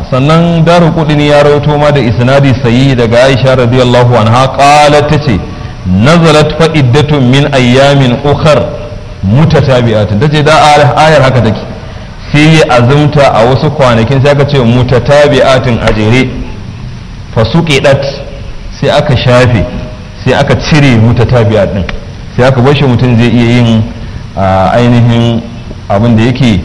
sannan daru kudini ya rawaito ma da isnadi sayi daga aisha radiyallahu anha qalat tace nazalat fa iddatun min ayyamin ukhar mutatabi'atin tace da ayar haka take sai ya azumta a wasu kwanakin sai aka ce mutatabi'atin a jere fasuqidat sai aka shafe sai aka cire mutatabi'at din sai aka bar shi mutum zai iya yin ainihin abin da yake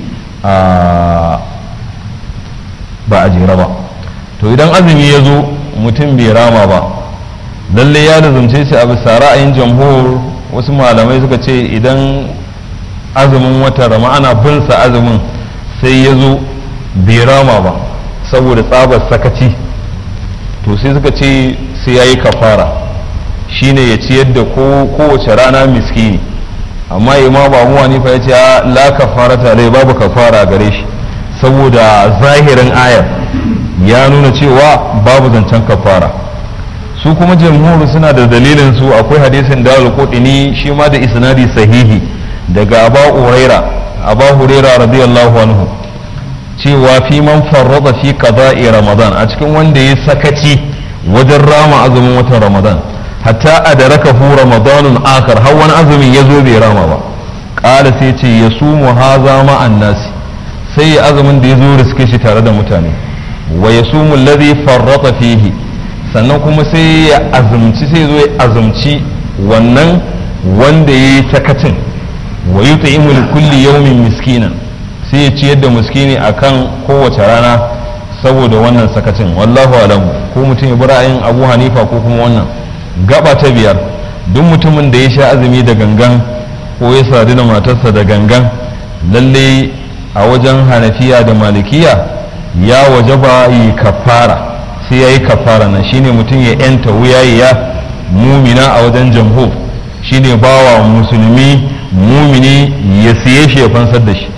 ba a jera ba to idan azumi ya zo mutum bai rama ba lalle ya lazumce shi a bisa ra'ayin jamhur wasu malamai suka ce idan azumin wata rama ana bin sa azumin sai ya zo bai rama ba saboda tsabar sakaci to sai suka ce sai ya yi kafara shine ya ciyar da kowace rana miskini amma imam abu hanifa ya ce la kafara tare babu kafara gare shi saboda zahirin ayar ya nuna cewa babu zancen kafara su kuma jamhuri suna da dalilin su akwai hadisin da al shi ma da isnadi sahihi daga aba huraira aba huraira radiyallahu anhu cewa fi man farrada fi qada'i ramadan a cikin wanda ya sakaci wajen rama azumin watan ramadan hatta adrakahu ramadanun akhar har wani azumin ya zo bai rama ba qala sai ce yasumu haza ma'an nasi sai ya azumin da ya zo riske shi tare da mutane wa yasumu alladhi farrata fihi sannan kuma sai ya azumci sai zo ya azumci wannan wanda ya yi sakacin wa yut'imu li kulli yawmin miskinan sai ya ciyar da miskini akan kowace rana saboda wannan sakacin wallahu alamu ko mutum ya bi ra'ayin Abu Hanifa ko kuma wannan gaba ta biyar duk mutumin da ya sha azumi da gangan ko ya sadu da matarsa da gangan lalle a wajen hanafiya da malikiya ya wajaba yi kafara sai ya yi kafara nan shine mutum ya yanta wuyayiya mumina a wajen jamhur shine bawa musulmi mumini ya siye shi ya fansar da shi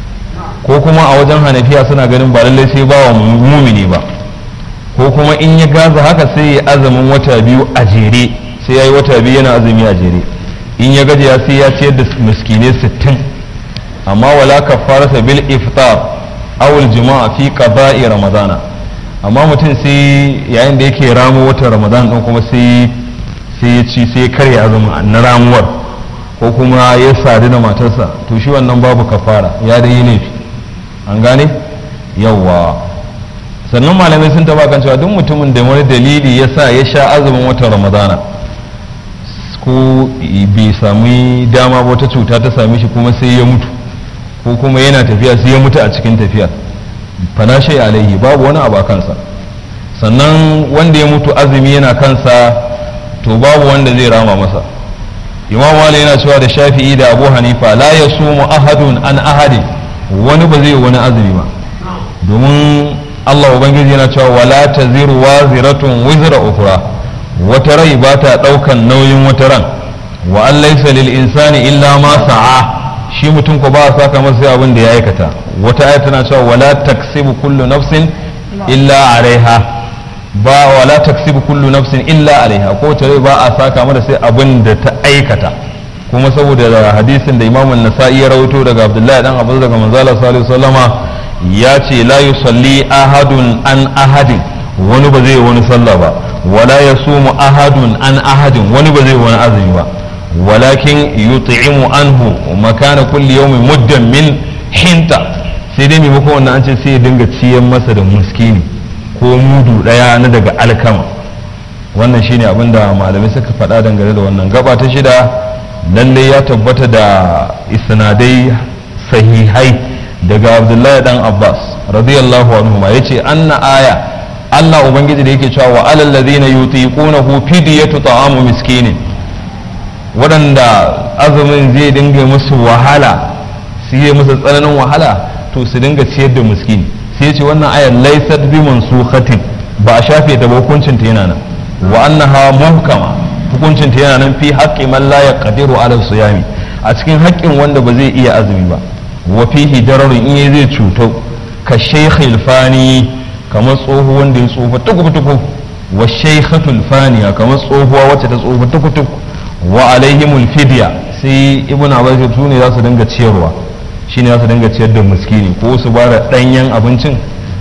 ko kuma a wajen hanafiya suna ganin ba lallai sai bawa mumini ba ko kuma in ya gaza haka sai ya azumin wata biyu a jere sai ya yi wata biyu yana azumi a jere in ya gaji ya sai ya ciyar da miskinai sittin amma wala kafarata bil iftar awul jima'a fi qada'i ramadana amma mutum sai yayin da yake ramo watan ramadan din kuma sai sai ya ci sai ya karya azumi na ramuwar ko kuma ya sadu da matarsa to shi wannan babu kafara ya da yi laifi an gane yawwa sannan malamai sun taba kan cewa duk mutumin da wani dalili ya sa ya sha azumin watan ramadana ko bai sami dama wata cuta ta same shi kuma sai ya mutu ko kuma yana tafiya sai ya mutu a cikin tafiyar fala shay alaihi babu wani abu a kansa sannan wanda ya mutu azumi yana kansa to babu wanda zai rama masa imam wali yana cewa da shafi'i da abu hanifa la yasumu ahadun an ahadin wani ba zai wani azumi ba domin Allah ubangiji yana cewa wala taziru waziratun wizra ukhra wata rai ba ta daukan nauyin wata ran wa an laysa lil insani illa ma sa'a shi mutum ko ba a saka masa abin da ya aikata wata aya tana cewa wala taksibu kullu nafsin illa alaiha ba wala taksibu kullu nafsin illa alaiha ko ta rai ba a saka mata sai abin da ta aikata kuma saboda hadisin da Imam nasai ya rawaito daga Abdullahi dan Abu daga Manzo Allah sallallahu alaihi wasallama ya ce la yusalli ahadun an ahadin wani ba zai wani sallah ba wala yasumu ahadun an ahadin wani ba zai wani azumi ba walakin yut'imu anhu makana kulli yawmin muddan min hinta sai dai maimakon wannan an ce sai ya dinga ciyan masa da muskini ko mudu daya na daga alkama wannan shine abin da malamai suka faɗa dangane da wannan gaba ta shida lallai ya tabbata da isnadai sahihai daga abdullahi dan abbas radiyallahu anhu ma yace anna aya Allah ubangiji da yake cewa wa alal ladina yutiqunahu fidyatu ta'amu miskinin waɗanda azumin zai dinga musu wahala su yi musu tsananin wahala to su dinga ciyar da miskini sai ce wannan ayar laysat bi mansukhatin ba a shafe ta ba hukuncin ta yana nan wa annaha muhkama hukuncin ta yana nan fi haqqi man la yaqdiru ala siyami a cikin haƙƙin wanda ba zai iya azumi ba wa fihi dararun in zai cuto ka shaykhil fani kamar tsoho wanda ya tsofa tukutuku wa shaykhatul faniya kamar tsohuwa wacce ta tsofa tukutuku wa alaihimul fidya sai ibn abbas su ne za su dinga ciyarwa shine za su dinga ciyar da miskini ko su ba da danyen abincin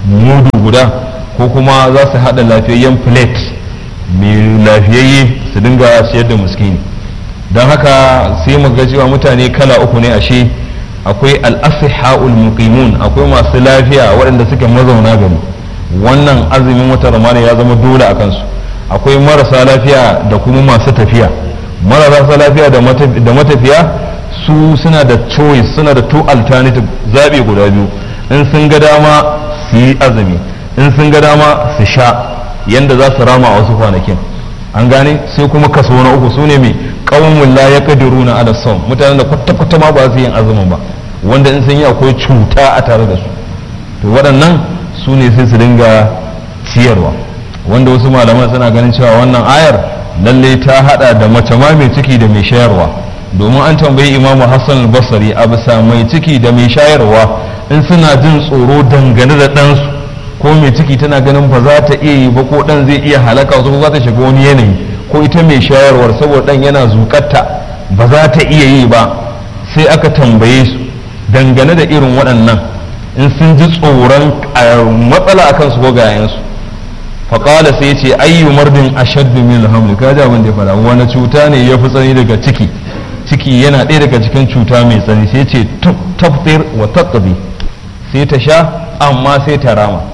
mudu guda ko kuma za su haɗa lafiyayyen plate mai lafiyayye su dinga siyar da muskini don haka sai mu ga cewa mutane kala uku ne ashe akwai al'asiha'ul muqimun akwai masu lafiya waɗanda suke mazauna gari wannan azumin wata ramana ya zama dole a kansu akwai marasa lafiya da kuma masu tafiya marasa lafiya da matafiya su suna da choice suna da two alternative zaɓe guda biyu in sun ga dama su yi azumi in sun ga dama su sha yanda za su rama a wasu kwanakin an gane sai kuma kaso na uku su ne mai qaumun la yaqdiruna ala sawm mutanen da kwata kwata ma ba su yin azumin ba wanda in sun yi akwai cuta a tare da su to waɗannan su ne sai su dinga ciyarwa wanda wasu malaman suna ganin cewa wannan ayar lalle ta hada da mace ma mai ciki da mai shayarwa domin an tambayi imamu hassan al-basri a bisa mai ciki da mai shayarwa in suna jin tsoro dangane da ɗansu ko mai ciki tana ganin ba za ta iya yi ba ko ɗan zai iya halaka wasu za ta shiga wani yanayi ko ita mai shayarwar saboda ɗan yana zukatta ba za ta iya yi ba sai aka tambaye su dangane da irin waɗannan in sun ji tsoron matsala akan su ko gayansu faƙala sai ce ayyu mardin ashaddu min alhamdu ka ji abin da ya faɗa wani cuta ne ya fi tsani daga ciki ciki yana ɗaya daga cikin cuta mai tsani sai ce taftir wa taqdi sai ta sha amma sai ta rama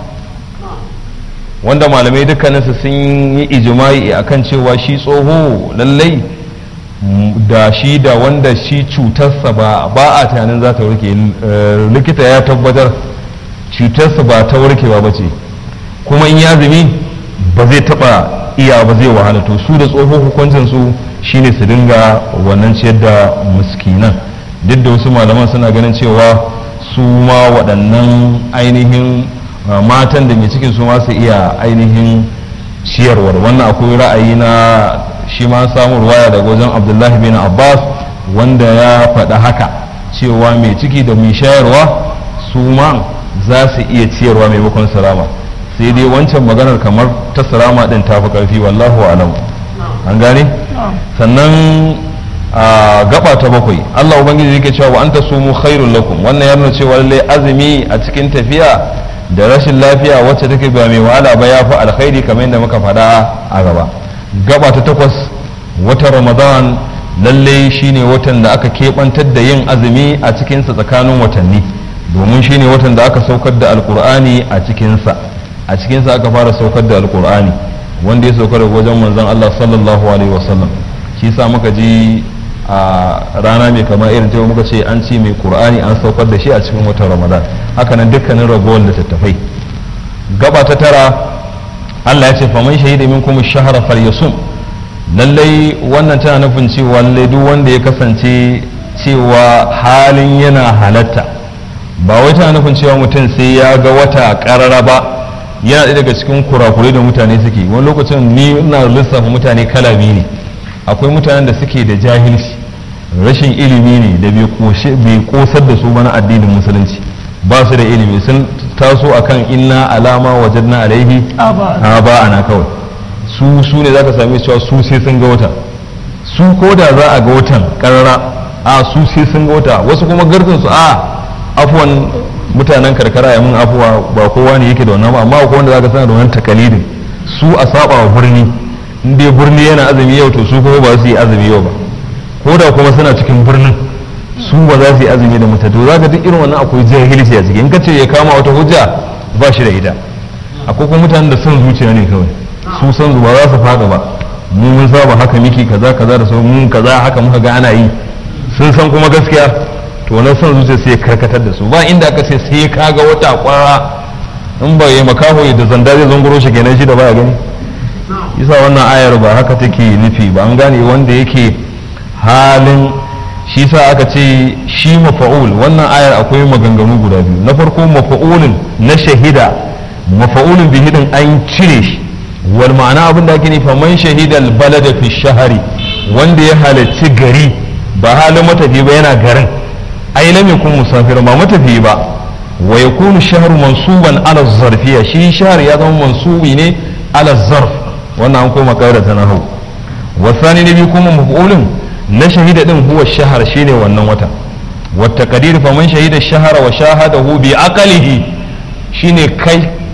wanda malamai dukkaninsu sun yi ijimai akan cewa shi tsoho lallai da shi da wanda shi cutarsa ba ba a tunanin za ta warke likita ya tabbatar cutarsa ba ta warkewa ba ce kuma in ya zumi ba zai taba iya ba zai wahala to su da tsoho hukuncin su shine su dinga wannan ciyar da muskinan duk da wasu malaman suna ganin cewa su ma waɗannan ainihin matan da mai cikin su ma su iya ainihin ciyarwar wannan akwai ra'ayi na shi ma samu ruwaya daga wajen abdullahi bin abbas wanda ya faɗa haka cewa mai ciki da mai shayarwa su ma za su iya ciyarwa maimakon salama sai dai wancan maganar kamar ta salama din ta fi ƙarfi wallahu alam an gane sannan a gaba ta bakwai allah ubangiji yake cewa wa anta sumu khairul lakum wannan ya nuna cewa lallai azumi a cikin tafiya da rashin lafiya wacce take ba mai wahala ba ya fi alkhairi kamar yadda muka faɗa a gaba gaba ta takwas watan ramadan lallai shine watan da aka keɓantar da yin azumi a cikinsa tsakanin watanni domin shine watan da aka saukar da alkur'ani a cikinsa a cikinsa aka fara saukar da alkur'ani wanda ya saukar wajen manzon allah sallallahu alaihi wasallam shi sa muka ji a rana mai kama irin ta muka ce an ce mai qur'ani an saukar da shi a cikin watan ramadan hakanan dukkanin ragowar littattafai gaba ta tara Allah ya ce faman shahida minkum ash-shahra falyasum lallai wannan tana nufin cewa lallai duk wanda ya kasance cewa halin yana halatta ba wai tana nufin cewa mutum sai ya ga wata karara ba yana ɗaya daga cikin kurakurai da mutane suke wani lokacin ni ina lissafa mutane kala biyu ne akwai mutanen da suke da jahilci rashin ilimi ne da bai kosar da su mana addinin musulunci ba su da ilimi sun taso akan inna alama wajadna alaihi a ba ana kawai su su ne zaka same cewa su sai sun ga wata su ko da za a ga watan karara a su sai sun ga wata wasu kuma garkin su a afuwan mutanen karkara ya mun afuwa ba kowa ne yake da wannan ba amma akwai wanda zaka sana da wannan takalidin su a saba wa birni in dai birni yana azumi yau to su kuma ba su yi azumi yau ba ko da kuma suna cikin birnin su ba za su yi azumi da mutane to zaka duk irin wannan akwai jahilci a ciki in ka ce ya kama wata hujja ba shi da ita akwai kuma mutanen da son zuciya ne kawai su san ba za su fada ba mu mun saba haka miki kaza kaza da sauran mun kaza haka muka ga ana yi sun san kuma gaskiya to wannan son zuciya sai ya karkatar da su ba inda aka ce sai ka ga wata kwara in ba ya makaho da zanda zai zunguro shi kenan shi da baya gani isa wannan ayar ba haka take nufi ba an gane wanda yake halin shi sa aka ce shi mafa'ul wannan ayar akwai maganganu guda biyu na farko mafa'ulin na shahida mafa'ulin bihidin an cire shi wal ma'ana abin da ake nufa man shahidal balada fi shahari wanda ya halarci gari ba halin matafi ba yana garin ai lam yakun musafir ba matafi ba wa yakunu shahru mansuban ala zarfiya shi shahr ya zama mansubi ne ala zarf wannan an koma kaida ta nahu wasani ne bi kuma maf'ulun na shahida din huwa shahar shine wannan wata wata kadir fa man shahida shahara wa shahadahu bi aqalihi shine kai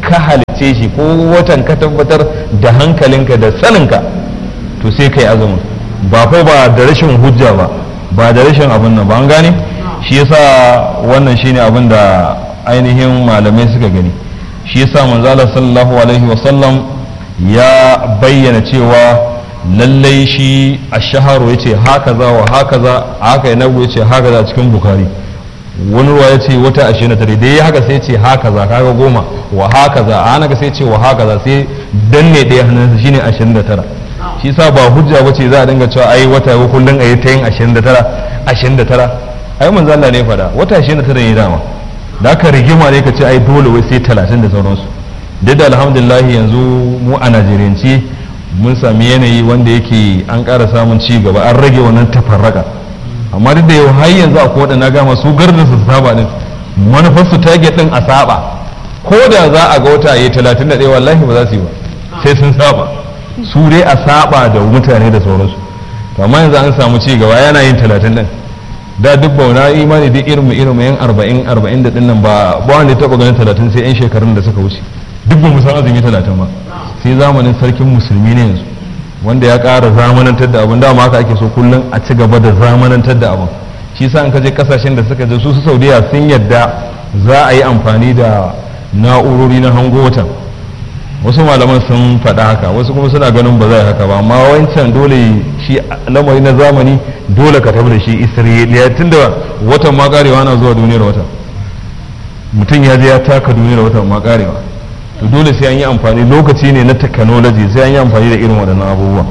ka halice shi ko watan ka tabbatar da hankalinka da saninka to sai kai azumin ba fa ba da rashin hujja ba ba da rashin abin nan ba an gane shi yasa wannan shine abin da ainihin malamai suka gani shi yasa manzala sallallahu alaihi wasallam ya bayyana cewa lallai shi a shaharu ya ce haka za wa haka za haka ya nagu ya ce haka za cikin bukari wani ruwa ya ce wata ashirin da tare da ya haka sai ce haka za kaga goma wa haka za a haka sai ce wa haka za sai danne ɗaya hannunsa shine ashirin da tara shi sa ba hujja ba ce za a dinga cewa ai wata ya kullum a yi ta yin ashirin da tara ashirin da tara ai manzo Allah ne faɗa wata ashirin da tara ne dama da aka rigima ne ka ce ai dole wai sai talatin da sauransu duk da alhamdulillah yanzu mu a najeriyance mun sami yanayi wanda yake an ƙara samun ci gaba an rage wannan tafarraka amma duk da yau har yanzu akwai waɗanda gama su garda su saba din manufar su target din a saba ko da za a ga wata yi talatin da ɗaya wallahi ba za su yi ba sai sun saba su dai a saba da mutane da sauransu to amma yanzu an samu ci gaba yana yin talatin din da duk bauna imani duk irin irin yan arba'in arba'in da dinnan ba ba wanda ya taɓa ganin talatin sai yan shekarun da suka wuce duk ba mu san azumi talatin ba sai zamanin sarkin musulmi ne yanzu wanda ya ƙara zamanantar da abin dama haka ake so kullum a ci gaba da zamanantar da abin shi sa in ka je kasashen da suka je su su saudiya sun yadda za a yi amfani da na'urori na hango watan wasu malaman sun faɗa haka wasu kuma suna ganin ba zai haka ba amma wancan dole shi lamari na zamani dole ka tabbata shi isra'iliya tun da watan ma karewa na zuwa duniyar wata mutum ya je ya taka duniyar watan ma karewa to dole sai an yi amfani lokaci ne na technology sai an yi amfani da irin waɗannan abubuwa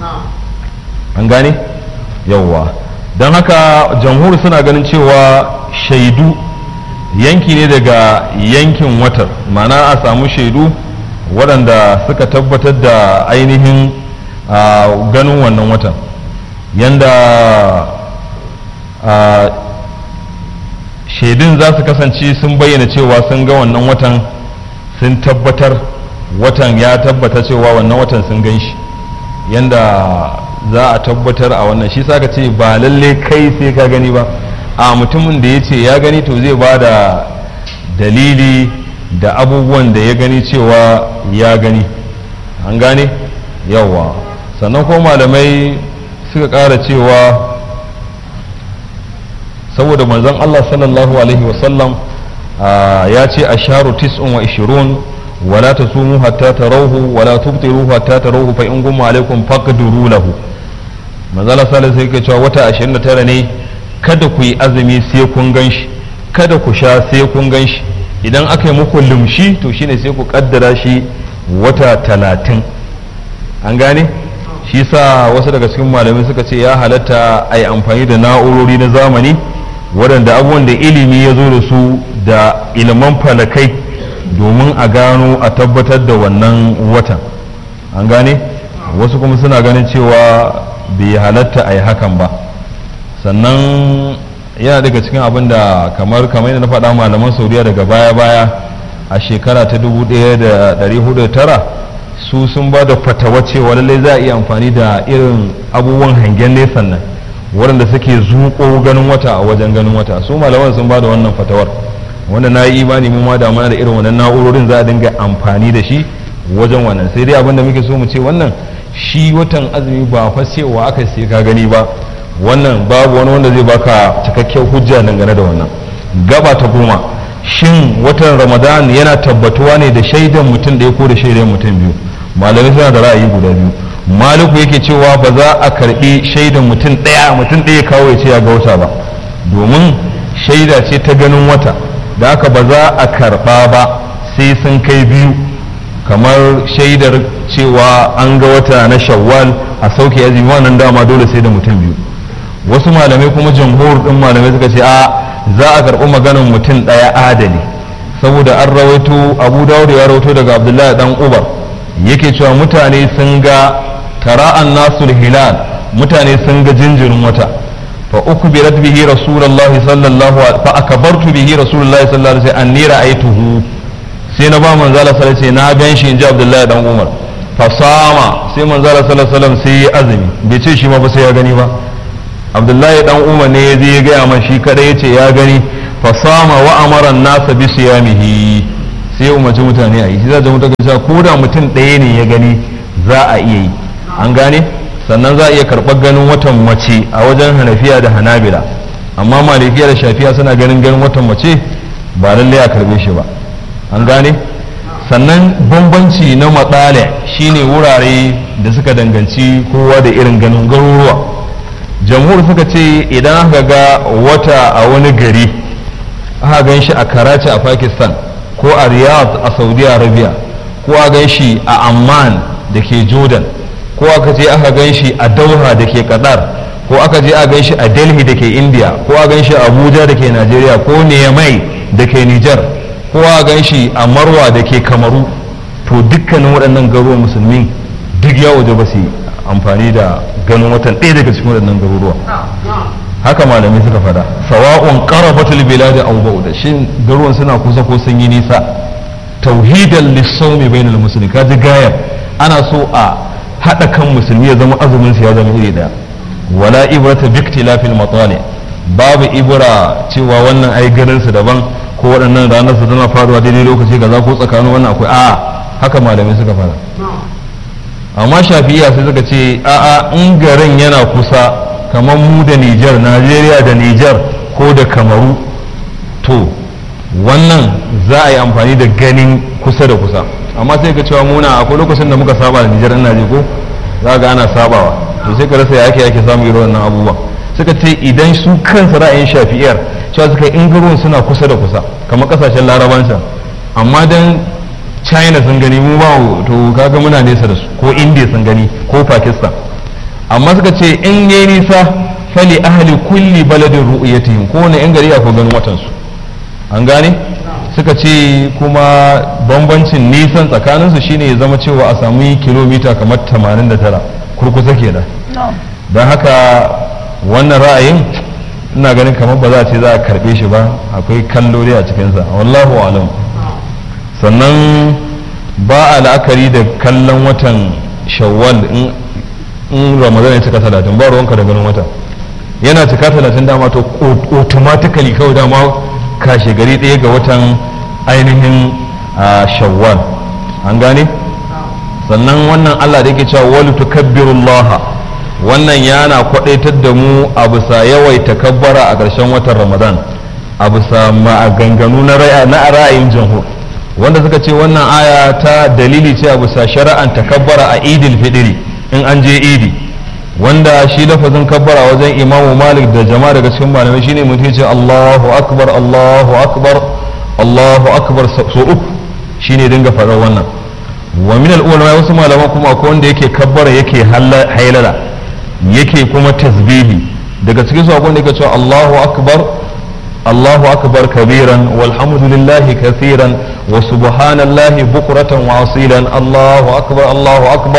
an gane yawwa don haka jamhur suna ganin cewa shaidu yanki ne daga yankin watar mana a samu shaidu waɗanda suka tabbatar da ainihin ganin wannan watan yanda shaidun za su kasance sun bayyana cewa sun ga wannan watan sun tabbatar watan ya tabbata cewa wannan watan sun gan shi yanda za a tabbatar a wannan shi saka ce ba lalle kai sai ka gani ba a mutumin da ya ce ya gani to zai ba da dalili da abubuwan da ya gani cewa ya gani an gane yawa sannan ko malamai suka ƙara cewa saboda manzon Allah sallallahu alaihi wasallam ya ce a sharu tis'un wa ishirun wala ta sumu hatta tarawhu wala tubtiru hatta tarawhu fa in gumma alaikum faqduru lahu manzala sallallahu sai ke cewa wata 29 ne kada ku yi azumi sai kun ganshi kada ku sha sai kun ganshi idan aka yi muku lumshi to shine sai ku kaddara shi wata talatin an gane shi sa wasu daga cikin malamai suka ce ya halatta a yi amfani da na'urori na zamani waɗanda abubuwan da ilimi ya zo da su da iliman falakai domin a gano a tabbatar da wannan watan an gane wasu kuma suna ganin cewa bai halatta a yi hakan ba sannan yana daga cikin abin da kamar kamar yadda na faɗa malaman saudiya daga baya-baya a shekara ta 1409 su sun ba da fatawa cewa lallai za a iya amfani da irin abubuwan hangen nesan nan waɗanda suke zuƙo ganin wata a wajen ganin wata su malaman sun ba da wannan fatawar wanda na yi imani mu ma da mana da irin wannan na'urorin za a dinga amfani da shi wajen wannan sai dai abinda muke so mu ce wannan shi watan azumi ba fa cewa aka sai ka gani ba wannan babu wani wanda zai baka cikakken hujja dangane da wannan gaba ta goma shin watan ramadan yana tabbatuwa ne da shaidan mutum ɗaya ko da shaidan mutum biyu malamai suna da ra'ayi guda biyu maliku yake cewa ba za a karbi shaidan mutum ɗaya mutum ɗaya kawo ya ce ya ga wata ba domin shaida ce ta ganin wata da haka ba za a karba ba sai sun kai biyu kamar shaidar cewa an ga wata na shawwal a sauke azumi wannan dama dole sai da mutum biyu wasu malamai kuma jamhur din malamai suka ce a za a karɓi maganar mutum ɗaya adali saboda an rawaito abu dawud ya rawaito daga abdullahi dan ubar yake cewa mutane sun ga tara'an nasul hilal mutane sun ga jinjirin wata fa ukbirat bihi rasulullahi sallallahu alaihi fa akbartu bihi rasulullahi sallallahu alaihi wasallam anni ra'aytuhu sai na ba manzala sallallahu alaihi na gan shi inji abdullahi dan umar fa sama sai manzala sallallahu alaihi wasallam sai ya azumi bai ce shi ma ba sai ya gani ba abdullahi dan umar ne ya je ya gaya man shi kada ya ce ya gani fa sama wa amara nasa bi siyamihi sai ya umarci mutane a yi shi za ta mutu cewa ko da mutum ɗaya ne ya gani za a iya yi an gane sannan za a iya karɓar ganin watan mace a wajen hanafiya da hanabila amma malikiya da shafiya suna ganin ganin watan mace ba lallai a karɓe shi ba an gane sannan bambanci na matsala shine wurare da suka danganci kowa da irin ganin garuruwa jamhur suka ce idan aka ga wata a wani gari aka gan shi a karachi a pakistan ko a riyadh a saudi arabia ko a gan shi a amman da ke jordan ko aka je aka gan shi a dauha da ke qatar ko aka je a gan shi a delhi da ke india ko a gan shi a abuja da ke nigeria ko niamey da ke niger ko a gan shi a marwa da ke kamaru to dukkanin waɗannan garuruwan musulmi duk ya waje ba su amfani da ganin watan ɗaya daga cikin waɗannan garuruwa haka malamai suka fada sawa'un qarabatul bilad aw ba'da shin garuruwan suna kusa ko sun yi nisa tauhidan lis-sawmi bainal muslimin kaji gayar ana so a hada kan musulmi ya zama azumin su ya zama iri daya wala ibrata bi ikhtilafil matali babu ibra cewa wannan ai garin su daban ko waɗannan ranar su tana faruwa daidai lokaci kaza ko tsakanin wannan akwai a haka malamai suka fara amma shafiya sai suka ce a'a in garin yana kusa kamar mu da Nijar Najeriya da Nijar ko da Kamaru to wannan za a yi amfani da ganin kusa da kusa amma sai ka cewa muna akwai lokacin da muka saba da Nijar ina je ko za ga ana sabawa to sai ka rasa ya ake ake samu irin wannan abubuwa suka ce idan su kansa ra'ayin shafiyar cewa suka in garuwan suna kusa da kusa kamar kasashen larabansa amma dan china sun gani mu ba to kaga muna nesa da su ko india sun gani ko pakistan amma suka ce in yi nisa fali ahli kulli baladin ru'yatihim ko wani yan gari ko ganin watan su an gane suka ce kuma bambancin nisan tsakanin su shine ya zama cewa a samu kilomita kamar 89 kurkusa kenan don haka wannan ra'ayin ina ganin kamar ba za a ce za a karbe shi ba akwai kalloli a cikinsa wallahu alam sannan ba a la'akari da kallon watan shawwal in ramadan ya cika talatin ba ruwanka da ganin wata yana cika talatin dama to automatically kawai dama kashe gari ɗaya ga watan ainihin shawwal an gane sannan wannan allah da yake cewa wali tukabbirullaha wannan yana kwadaitar da mu a bisa yawaita kabbara a ƙarshen watan ramadan a bisa maganganu na ra'ayin jamhur wanda suka ce wannan aya ta dalili ce a bisa shari'an takabbara a idil fidiri in an je idi wanda shi lafazin kabbara wajen imamu malik da jama'a daga cikin malamai shine mutum ce allahu akbar allahu akbar allahu akbar so uku shine dinga faɗar wannan wa min al-ulama wasu malaman kuma akwai wanda yake kabbara yake hailala yake kuma tasbihi daga cikin su akwai wanda yake cewa allahu akbar الله أكبر كبيرا والحمد لله كثيرا وسبحان الله بكرة وأصيلا الله أكبر الله أكبر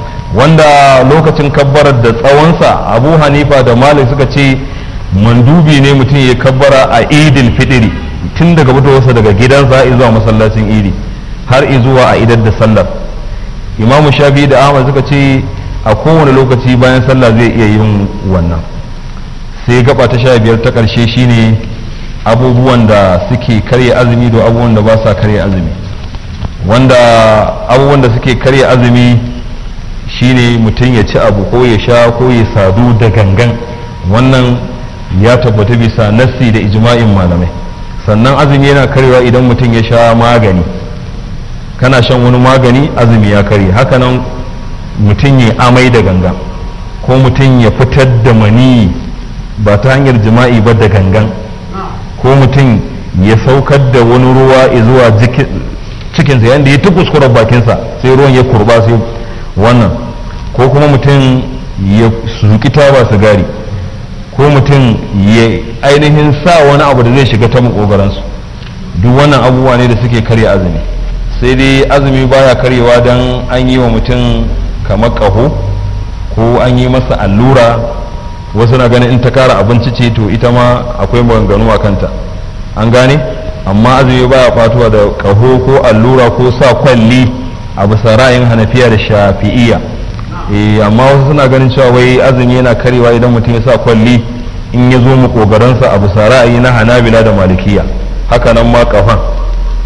wanda lokacin kabbarar da tsawonsa abu hanifa da malik suka ce mandubi ne mutum ya kabbara a idil fitiri tun daga fitowarsa daga gidansa zuwa masallacin idi har zuwa a idar da sallar imamu shafi da ahmad suka ce a kowane lokaci bayan sallah zai iya yin wannan sai gaba ta sha biyar ta ƙarshe shine abubuwan da suke karya azumi da abubuwan da ba sa karya azumi wanda abubuwan da suke karya azumi shine mutum ya ci abu ko ya sha ko ya sadu da gangan wannan ya tabbata bisa nassi da ijma'in malamai sannan azumi yana karyewa idan mutum ya sha magani kana shan wani magani azumi ya karye hakanan mutum ya amai da gangan ko mutum ya fitar da mani ba ta hanyar jima'i ba da gangan ko mutum ya saukar da wani ruwa zuwa cikinsa yadda ya kuskuren bakinsa sai ruwan ya kurba sai wannan ko kuma mutum ya suki taba sigari ko mutum ya ainihin sa wani abu da zai shiga ta makogaransu duk wannan abubuwa ne da suke karya azumi sai dai azumi baya karyewa don an yi wa mutum kamar ƙaho ko an yi masa allura wasu na ganin in ta kara abinci ce to ita ma akwai maganganu a kanta an gane amma azumi baya fatuwa da ƙaho ko allura ko sa kwalli a bisa ra'ayin hanafiya da shafi'iya eh amma wasu suna ganin cewa wai azumi yana karewa idan mutum ya sa kwalli in ya zo makogaransa a bisa ra'ayi na hanabila da malikiya haka nan ma kafan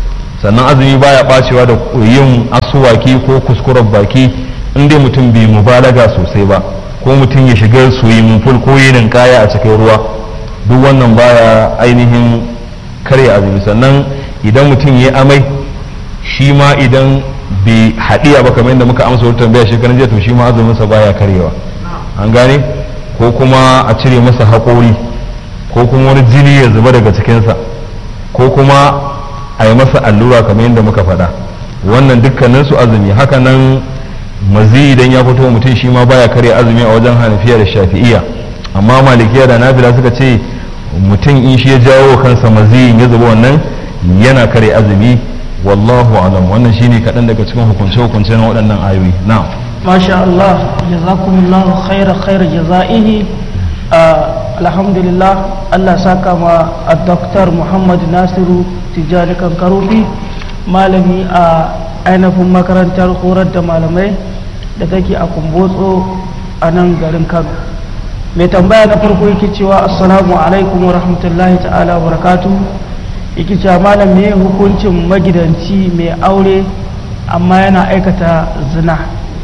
sannan azumi baya bacewa da yin asuwaki ko kuskuren baki in dai mutum bai mubalaga sosai ba ko mutum ya shiga soyin ful ko yinin kaya a cikin ruwa duk wannan baya ainihin karya azumi sannan idan mutum ya amai shi ma idan bai haɗiya ba kamar yadda muka amsa wata tambaya shekaran jiya to shi ma azuminsa baya karyewa an gane ko kuma a cire masa haƙori ko kuma wani jini ya zuba daga cikinsa ko kuma a yi masa allura kamar yadda muka faɗa wannan dukkanin su azumi haka nan mazi idan ya fito mutum shi ma baya karya azumi a wajen hanafiya da shafi'iya amma malikiya da nafila suka ce mutum in shi ya jawo kansa mazi ya zuba wannan yana karya azumi wallahu alam wannan shine kaɗan daga cikin hukunce-hukunce na waɗannan ayoyi na'am masha Allah jazakumullahu khaira khaira jaza'ihi alhamdulillah Allah saka ma a Dr. Muhammad Nasiru Tijjani Kankarufi malami a ainihin makarantar horar da malamai da take a kumbotso a nan garin Kano mai tambaya na farko yake cewa assalamu alaikum wa rahmatullahi ta'ala wa barakatuh yake cewa malam me hukuncin magidanci mai aure amma yana aikata zina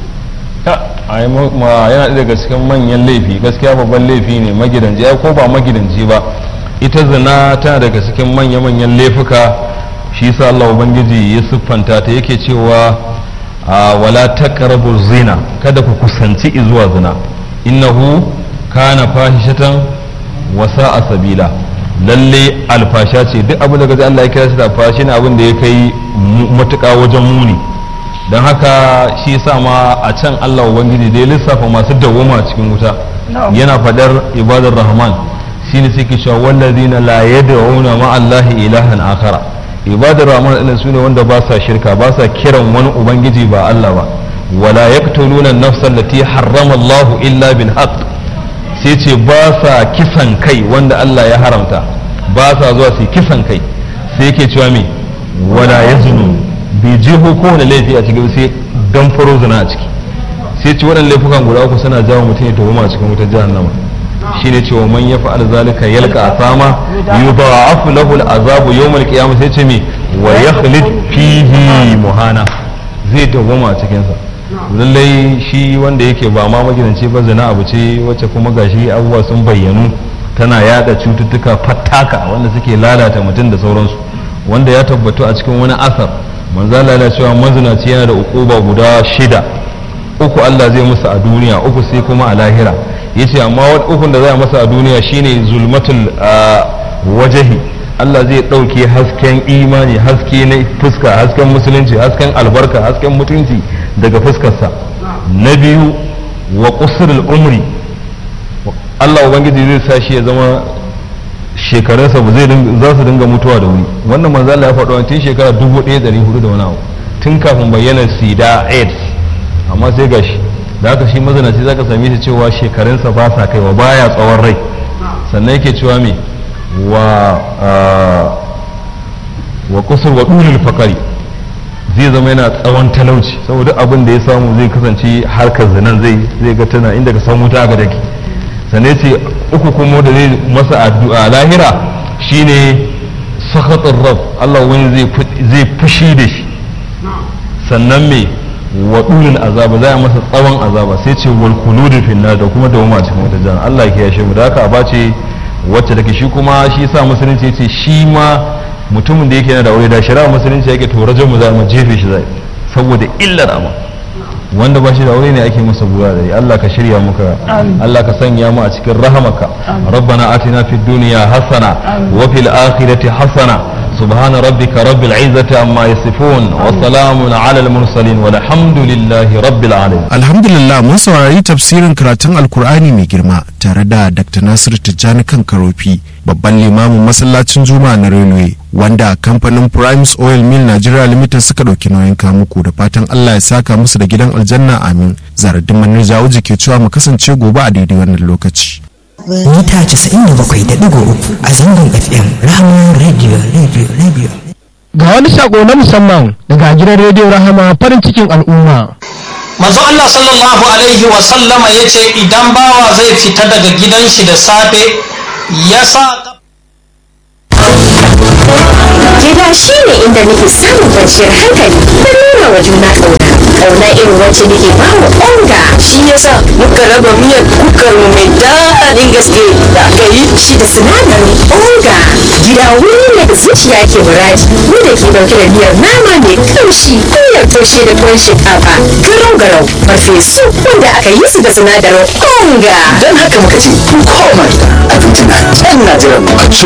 yana daga cikin manyan laifi gaskiya babban laifi ne magidanci ya ko ba magidanci ba ita zina tana daga cikin manya-manyan laifuka shi sa Allah ubangiji ya siffanta ta yake cewa wala taqrabu zina kada ku kusanci zuwa zina innahu kana fahishatan wa sa'a sabila lalle alfasha ce duk abin da gaji Allah ya kira shi da alfasha ne abin da ya kai matuƙa wajen muni don haka shi sa ma a can Allah Ubangiji da ya lissafa masu dawoma cikin wuta yana fadar ibadar rahman shine sai ke cewa wallazina la yad'una ma Allahi ilahan akhara ibadar rahman din su ne wanda ba sa shirka ba sa kiran wani ubangiji ba Allah ba wala yaqtuluna an-nafsa allati harrama Allahu illa bil haqq sai ce ba sa kisan kai wanda Allah ya haramta ba sa zuwa su kisan kai sai yake cewa me wala yazunu bai jeho kowane laifi a cikin sai dan faro zina a ciki sai ci waɗannan laifukan guda uku suna jawo mutum ya tafi a cikin wutar jahannama shine cewa man ya fa'al zalika yalqa asama yudha'afu lahu al'azabu yawm al-qiyamah sai ce me wa yakhlid fihi muhana zai dawoma a cikin sa lallai shi wanda yake ba ma magidanci ba zina abu ce wacce kuma gashi abubuwa sun bayyanu tana yada cututtuka fattaka wanda suke lalata mutum da sauransu wanda ya tabbatu a cikin wani asar manzala yana cewa mazinaci yana da ukuba guda shida uku Allah zai musu a duniya uku sai kuma a lahira yace amma ukun da zai masa a duniya shine zulmatul wajahi Allah zai ɗauke hasken imani haske na fuska hasken musulunci hasken albarka hasken mutunci daga fuskarsa na biyu wa qusrul umri Allah ubangiji zai sa shi ya zama shekarunsa ba zai za su dinga mutuwa da wuri wannan manzo Allah ya faɗo tun shekara 1400 da wani abu tun kafin bayyana sida aids amma sai gashi da haka shi mazanaci zaka same shi cewa shekarunsa ba sa kaiwa baya tsawon rai sannan yake cewa me wa wa kusur wa dulul fakari zai zama yana tsawon talauci saboda abin da ya samu zai kasance harkar zinan zai zai ga tana inda ka samu ta ga dake sannan ce uku kuma da zai masa addu'a lahira shine sakhatar rab Allah wani zai fushi da shi sannan me wa dulul azaba za a masa tsawon azaba sai ce wal khuludul finnar da kuma dawama cikin wata jana Allah ya kiyashe mu da haka a bace wacce take shi kuma shi sa musulunci yace shi ma mutumin da yake yana da aure da shari'a musulunci yake to rajul za mu jefe shi zai saboda illar amma wanda ba shi da aure ne ake masa buwa da Allah ka shirya muka Allah ka sanya mu a cikin rahamaka rabbana atina fid dunya hasana wa fil akhirati hasana سبحان ربك رب العزة عما يصفون وسلام على المرسلين والحمد لله رب العالمين الحمد لله mun saurari tafsirin karatun alkur'ani mai girma tare da dr nasir tijjani kan karofi babban limamin masallacin juma'a na railway wanda kamfanin primes oil mill nigeria limited suka ɗauki nauyin kamuku da fatan allah ya saka musu da gidan aljanna amin zaradin manir jawuji ke cewa mu kasance gobe a daidai wannan lokaci mita 97.3 a zangon fm rahama radio radio radio ga wani sako na musamman daga gidan rediyo rahama farin cikin al'umma manzo Allah sallallahu alaihi wa sallama yace idan bawa zai fita daga gidan shi da safe ya sa gida shine inda nake samun kwanciyar hankali da nuna wa juna ƙauna ƙauna irin wacce nake ba wa onga shi yasa muka raba miyar kukar mu mai daɗin gaske da aka yi shi da sinadarin onga gida wuri ne da zuciya ke muradi mu da ke dauke da miyar nama mai kamshi miyar taushe da tuwon shinkafa garau garau farfesu wanda aka yi su da sinadarin onga don haka muka ce ku koma gida abinci na can na jiran mu a ci